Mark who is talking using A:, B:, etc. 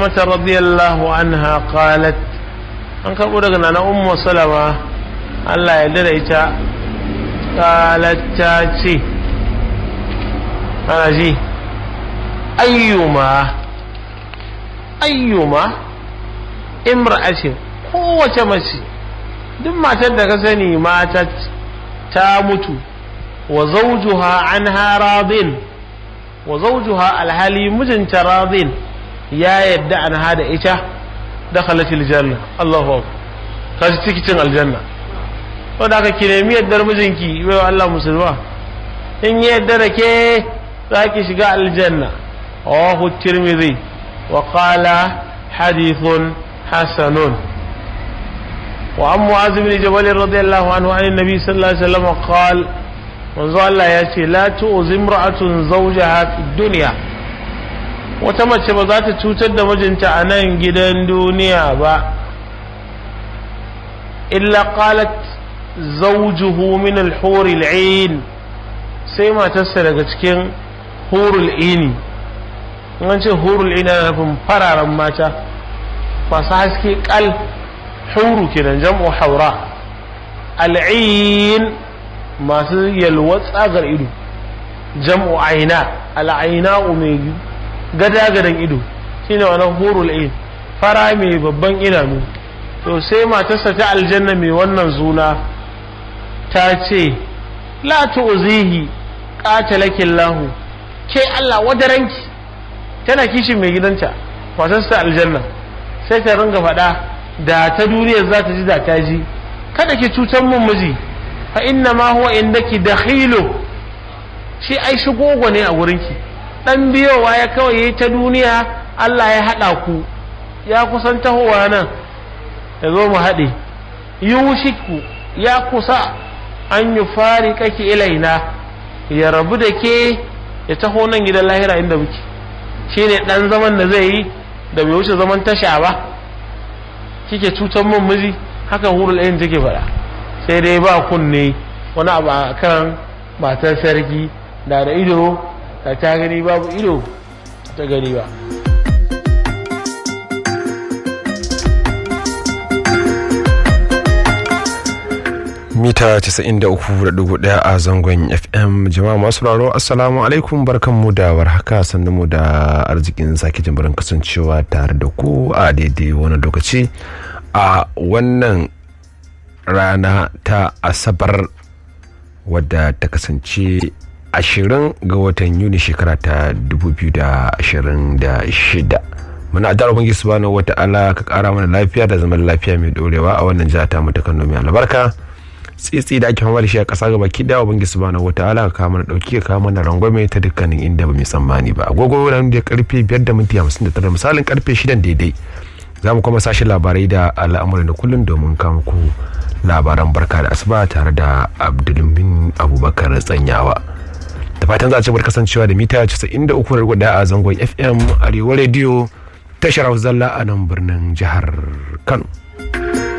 A: سلمة رضي الله عنها قالت أنك أقول أنا أم سلمة الله يدري قالت تاتي أنا جي أيما أيما امرأة قوة مشي duk matar da ka sani mata ta mutu wa zawjuha anha radin wa zawjuha alhali mijinta radin ya yadda anha da ita dakhalat aljanna Allahu akbar kaji tikitin aljanna to da ka ki nemi yaddar mijinki bai Allah musulma in yadda da ke za ki shiga aljanna rawahu tirmidhi wa qala hadithun hasanun وعن معاذ بن جبل رضي الله عنه عن النبي صلى الله عليه وسلم قال منذ الله ياتي لا تؤذي امرأة زوجها في الدنيا wata mace ba za ta cutar da mijinta a nan gidan duniya ba illa qalat zawjuhu min al-hur al-ain sai matarsa daga cikin hurul ini an ce hurul ini na nufin fararen mata masu haske kal huru kenan jam'u haura al'in masu yalwa tsagar ido jam'u aina al'aina mai gada-gadan ido shine wannan hurul ain fara mai babban idanu to sai matarsa ta aljanna mai wannan zuna ta ce la tu'zihi qatalakin lahu ke Allah wadaranki tana kishin mai gidanta matarsa aljanna sai ta ringa faɗa da ta duniya za ta ji da ta ji kada ki cutar mun miji fa inna ma huwa indaki dakhilu shi ai shigogo ne a wurinki dan biyowa ya kawai yayi ta duniya Allah ya hada ku ya kusan tahowa nan ya zo mu haɗe yushiku ya kusa an yi fari kake ilaina ya rabu da ke ya taho nan gidan lahira inda muke shine dan zaman da zai yi da bai wuce zaman tasha ba kike cutar mun miji haka hurul ayin take faɗa sai dai ba kunne wani abu a kan matar sarki da da ido da ta gani babu ido ta gani ba
B: mita 93.1 a zangon fm jama'a masu raro assalamu alaikum barkanmu da warhaka sannan mu da arzikin sake jimbarin kasancewa tare da ku a daidai wani lokaci a wannan rana ta asabar wadda ta kasance ashirin ga watan yuni shekara ta 2026 muna addu'ar ubangiji subhanahu wata'ala ka kara mana lafiya da zaman lafiya mai dorewa a wannan jiha ta mu ta Kano mai albarka tsitsi da ake fama da shi a ƙasa gaba ki da ubangiji subhanahu wataala ka kawo mana dauki ka kawo mana rangwame ta dukkanin inda ba mu tsammani ba agogo nan da karfe 5 da minti 59 misalin karfe 6 daidai za mu kuma sashi labarai da al'amuran da kullum domin kawo muku labaran barka da asuba tare da abdulmin abubakar tsanyawa da fatan za a ci bar kasancewa da mita 93 a zangon fm arewa rediyo tashar zalla a nan birnin jihar kano